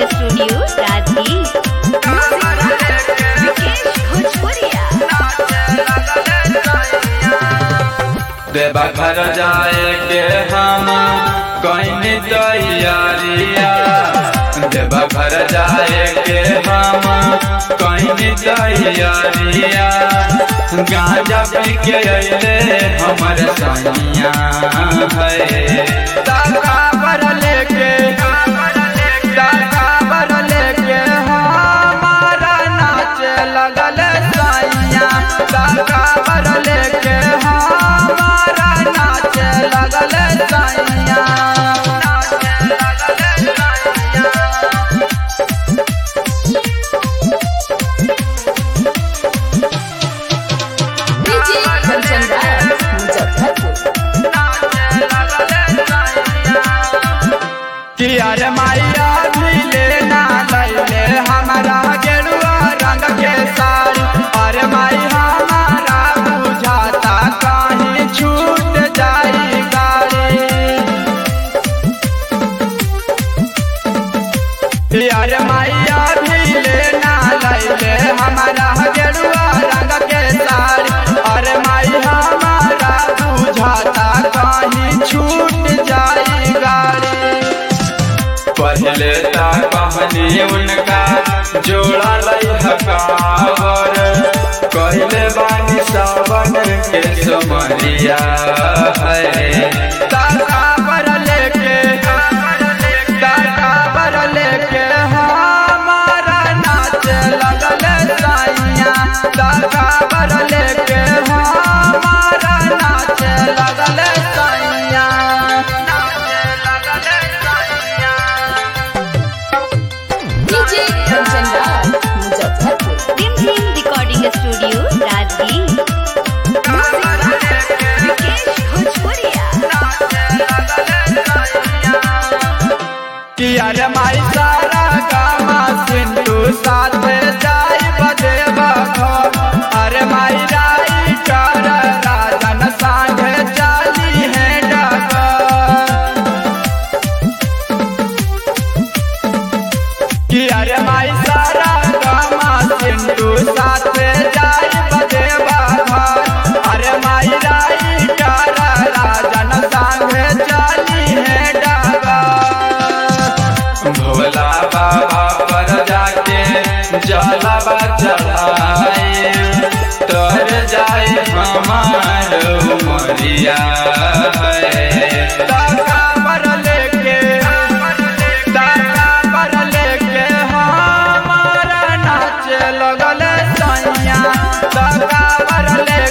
recording studio Rajgir Vikesh भोजपुरिया देवा घर जाए के हम कहीं तैयारिया देवा घर जाए के हम कहीं तैयारिया गांजा पी के अले हमर सैया है दादा बर लेके दादा बर लेके हमारा नाच लगल सैया दादा बर लेके हमारा नाच लगल सैया डीजे कंचन राज मुजफ्फरपुर किया रे माया मिले ना लैले हमारा गेरुआ रंग के साड़ी अरे माई हमारा बुझाता कहीं छूट जाई गाड़ी यार माया मिले ना लैले हमारा गेरुआ रंग के साड़ी अरे माई हमारा बुझाता कहीं छूट जाई गाड़ी पहले ता कहनी उनका जोड़ा लई हकावर कहले बानी सावन के समरिया है तारा पर लेके तारा पर लेके हमारा नाच लगल साइया तारा पर लेके हमारा नाच लगल साइया डीजे कंचन राज मुजफ्फरपुर टिम टिम रिकॉर्डिंग स्टूडियो राजगीर विकेश भोजपुरिया किया रे माई सारा गामा सिंधु साथ जाई बदेवा घर अरे माई राई कर राजन सांगे चाली है डगर किया रे माई सारा गामा सिंधु साथ जाई बदेवा घर अरे माई राई कर राजन सांगे चाली है डगर भोला बाबा पर जाके जलावा चढ़ाए तर जाए हमार उमरिया है दादा पर लेके दादा पर लेके हमारा नाच लगल सैया दादा पर ले